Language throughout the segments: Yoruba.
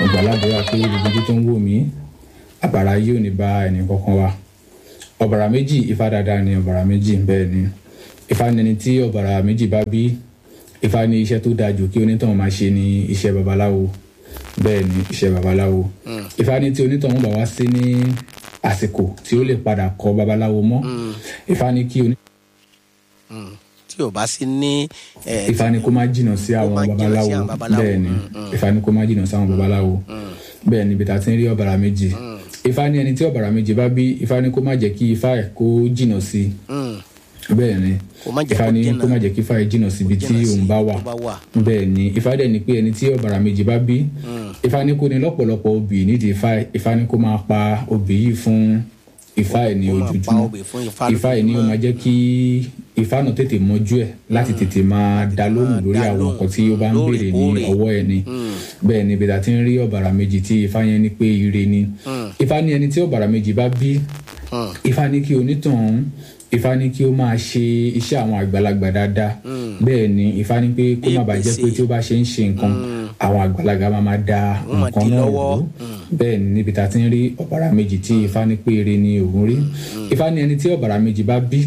gbàládùra pé gbogbo ojú tó ń wò mí àbàrà yìí ò ní bá ẹnì kankan wa ọ̀bàrà méjì ifá dáadáa ni ọ̀bàrà méjì bẹ́ẹ̀ ni ifá ni ẹni tí ọ̀bàrà méjì bá bí ifá ní iṣẹ́ tó dáa jù kí onítọ̀hún máa ṣe ní iṣẹ́ babaláwo bẹ́ẹ̀ ni iṣẹ́ babaláwo ifá ní tí onítọ̀hún bá wá sí ní àsìkò tí ó lè padà kọ́ babaláwo mọ́ ifá ní kí onítọ̀hún tí o bá sí ní. eh, ifá ní kó má jìnnà sí àwọn má jìnnà sí babaláwo àwọn babaláwo. bẹ́ẹ̀ ni Mm, ifá ní kó má jìnnà sí àwọn babaláwo bẹ́ẹ̀ ni bìtà tí ń rí ọ̀bàrà méjì ifá ní ẹni tí ọ̀bàrà méjì bá bí ifá ní kó má jẹ́ kí ifá ẹ̀ kó jìnnà sí mm, bẹ́ẹ̀ ni kó má jẹ́ ifá kó ní jìnnà- kó má jẹ́ kí ifá ẹ̀ jìnnà síbi tí jìnnà sí òun bá wà tó bá wà. bẹ́ẹ̀ ni ifá dẹ̀ ní pé ẹni tí ọ̀bàrà méjì bá bí ifá ní kó ní lọ́pọ̀lọpọ̀ obì nídìí ifá ẹ̀ ifá ní kó máa pa obì yìí fún ifá ẹ̀ ní Kó máa pa ojoojúmọ́ obì fún ifá ifá ẹ̀ ní ó máa jẹ́ kí ifá náà tètè mọ́jú ẹ̀ láti tètè máa dá lóhùn lórí dá àwọn lóhùn, nǹkan tí ó bá ń béèrè ní lóòrèkóòrè. ọwọ́ ẹ̀ ni bẹ́ẹ̀ ni bẹ́ẹ̀ tí ń rí ọ̀bàrà méjì tí ifá yẹn ní pé ire ni ifá ní ẹni tí ọ̀bàrà méjì bá bí Mm. ifá ní kí onítọ̀hún ifá ní kí ó máa ṣe iṣẹ́ àwọn àgbàlagbà dáadáa bẹ́ẹ̀ ni ifá ní pé kó má bàa jẹ́ pé tí ó bá ṣe ń ṣe nǹkan àwọn àgbàlagbà máa máa da Wọ́n máa nǹkan dí náà lọ́wọ́. rú bẹ́ẹ̀ ni níbi tá a ti ń rí ọ̀bàrà méjì tí ifá ní pé ire ni òun rí ifá ní ẹni tí ọ̀bàrà méjì bá bí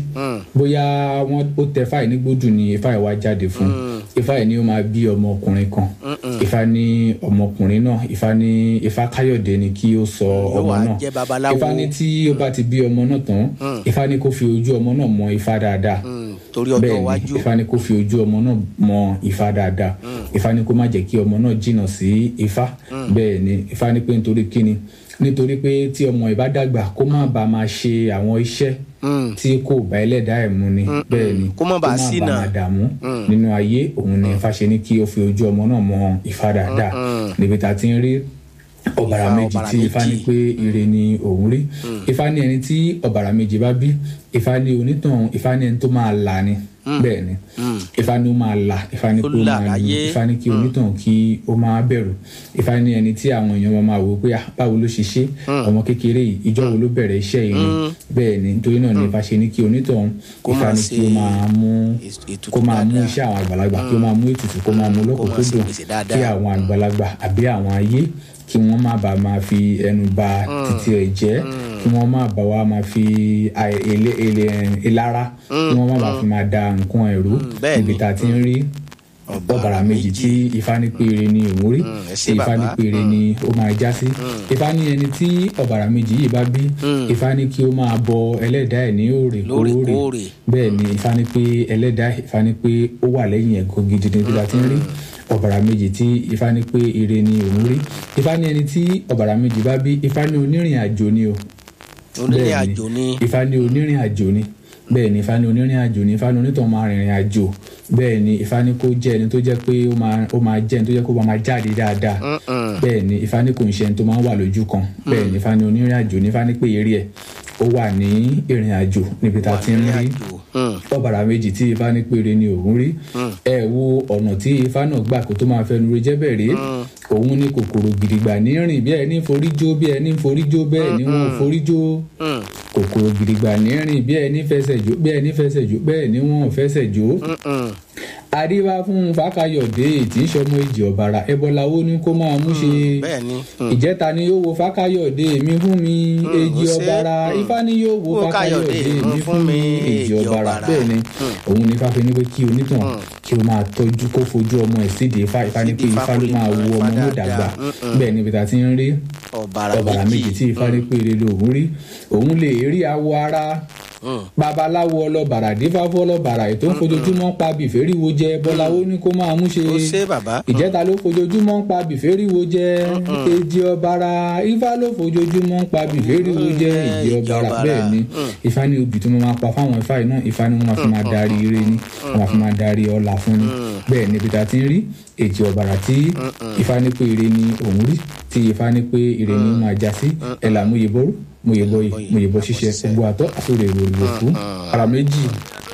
bóyá wọn ó tẹ fáì ní gbódù ni ifá ẹ̀ wá jáde fún ifá ẹ̀ ni ó máa bí ọmọkùnrin kan ifá ní ọmọkùnrin náà ifá ní ifá káyọ̀dé ni kí ó sọ ọmọ wá náà jẹ́ babaláwo. ifá ní tí ó bá ti bí ọmọ náà tán ifá ní kó fi ojú ọmọ náà mọ ifá dáadáa Mm, torí ọjọ́ bẹ́ẹ̀ ni iwájú. ifá ní kó fi ojú ọmọ náà mọ ifá dáadáa ifá ní kó má jẹ́ kí ọmọ náà jìnnà sí ifá bẹ́ẹ̀ ni ifá ní pé nítorí kíni nítorí pé tí ọmọ ìbá dàgbà kó má bàa máa ṣe àwọn iṣẹ́ Mm. tí kò bá ẹlẹ́dàá ẹ̀ mu ni bẹ́ẹ̀ ni Kó má bàa ṣìnà. máa dààmú nínú ayé òun ni ifá ṣe ní kí ó fi ojú ọmọ náà mọ ifá dáadáa níbi tá a ti ń rí ọ̀bàrà Ifá, méjì ọ̀bàrà tí ifá ní méjì. pé ire ni òun rí ifá ní ẹni tí ọ̀bàrà méjì bá bí ifá ní onítàn ifá ní ẹni tó máa là ni bẹ́ẹ̀ ni ifá ní ó máa là ifá ní Ó pé ó là máa lu láyé. ifá ní kí onítàn kí ó máa bẹ̀rù ifá ní ẹni tí àwọn èèyàn máa máa wò pé "Ah, báwo ló ṣe ṣe ọmọ kékeré yìí ìjọ wo ló bẹ̀rẹ̀ iṣẹ́ yìí ni bẹ́ẹ̀ ni nítorí náà ni ifá ṣe ní kí onítàn Kó ifá máa ní kí ó ṣe máa mú ètùtù kó máa mú dáadáa. iṣẹ́ àwọn àgbàlagbà kí ó máa mú ètùtù kó máa mú Kó máa ṣe lọ́kùnkúndùn gbèsè dáadáa. kí àwọn àgbàlagbà àbí àwọn ayé kí wọ́n má bàa máa fi ẹnu ba títí ẹ̀ jẹ́ kí wọ́n má bàa wá máa fi àì- ele- ele- ìlara kí wọ́n má bàa fi máa da nǹkan ẹ̀rú bẹ́ẹ̀ níbi ni. tá a ti ń rí ọ̀bàrà méjì tí ifá ní péré ni òun rí ẹ ṣé tí ifá ní bàbá. péré ni ó máa já sí ifá ní ẹni tí ọ̀bàrà méjì yìí bá bí ifá ní kí ó máa bọ ẹlẹ́dàá ẹ̀ ní òrèkóòrè Lóòrèkóòrè. bẹ́ẹ̀ ni ifá ní pé ẹlẹ́dàá ifá ní pé ó wà lẹ́yìn ẹ̀gọ́ gidi ní bí a ti ń rí ọ̀bàrà méjì tí ifá ní pé ire ni òun rí ifá ní ẹni tí ọ̀bàrà méjì bá bí ifá ní onírìn àjò ni o onílé bẹ́ẹ̀ àjò ni ifá ní onírìn àjò ni bẹ́ẹ̀ ni ifá ní onírìn àjò ni ifá ní onítàn máa rìnrìn àjò bẹ́ẹ̀ ni ifá ní kó jẹ́ ẹni tó jẹ́ pé ó máa ó máa jẹ́ ẹni tó jẹ́ kó máa jáde dáadáa bẹ́ẹ̀ ni ifá ní kò ń ṣe ẹni tó máa ń wà lójú kan bẹ́ẹ̀ ni ifá ní onírìn àjò ni ifá ní pé eré ẹ̀ ó wà ní ìrìn àjò níbi tá a ti ń rí àjò. Mm. ọ̀bàrà méjì tí ifá ní péré ni òun rí ẹ wo ọ̀nà tí ifá náà gbà kó tó máa fẹnu re jẹ́ bẹ̀rẹ̀ òun ní kòkòrò gidigba ní rìn bí ẹni forí jó bí ẹni forí jó bẹ́ẹ̀ ni wọ́n forí jó Mm. kòkòrò gidigba ní rìn bí ẹni fẹsẹ̀ jó bí ẹni fẹsẹ̀ jó bẹ́ẹ̀ ni wọ́n fẹsẹ̀ jó Mm. àríwá fún fákayọ̀dé tí ń ṣọmọ ìjì ọ̀bàrà ẹbọláwo ní kó máa mú ṣe bẹ́ẹ̀ ni Mm. ìjẹta ni yóò wo fákayọ̀dé mi fún mi èjì ó ṣe. ọ̀bàrà ifá ni yóò wo Wo fákayọ̀dé Káyọ̀dé, mi fún mi èjì ọ̀bàrà bẹ́ẹ̀ ni òun ní fáfẹ́ ní pé kí onítàn kí o máa tọ́jú kó fojú ọmọ ẹ̀ síde ifá ifá ní pé Sídìí ifá ló Ifá máa kò wo lè ọmọ mọ náà Ifá dàgbà dáadáa. bẹ́ẹ̀ níbi tá a ti ń rí ọ̀bàrà ọ̀bàrà méjì tí ifá ní pé ire lòun rí òun lè rí awọ ara Mm. babaláwo ọlọ́bàrà dífáfọ́ ọlọ́bàrà ètò ń fojoojúmọ́ pa bìfẹ́ríwo jẹ bọ́láwo ní kó máa mú ṣe ó ṣe bàbá ìjẹta ló fojoojúmọ́ ń pa bìfẹ́ríwo jẹ èjì ọ̀bàrà ifá ló fojoojúmọ́ ń pa bìfẹ́ríwo jẹ èjì èjì ọ̀bàrà ọ̀bàrà. bẹ́ẹ̀ ni ifá ní obì tí mo máa pa fáwọn ifá yìí náà ifá ni wọ́n máa fi máa darí ire ni wọ́n máa fi máa darí ọlà fún ni bẹ́ẹ̀ níbi tá a ti ń rí èjì ọ̀bàrà tí ifá ní pé ire ni òun rí tí ifá ní pé ire ni ó máa já sí ẹ̀ là mú yebọ́rú mú yebọ́ yìí mú yebọ́ ṣiṣẹ́ gbogbo àtọ́ àsọ̀rọ̀ èrò ìlú òkú ara méjì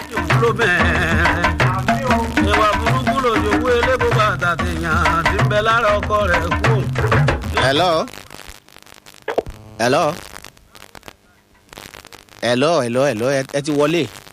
ló bẹ̀ẹ́ ìwà burúkú lòjòwú elébo bàtà tèèyàn ti ń bẹ lára ọkọ rẹ̀ kú. hello hello hello hello hello ẹ ẹ ti wọlé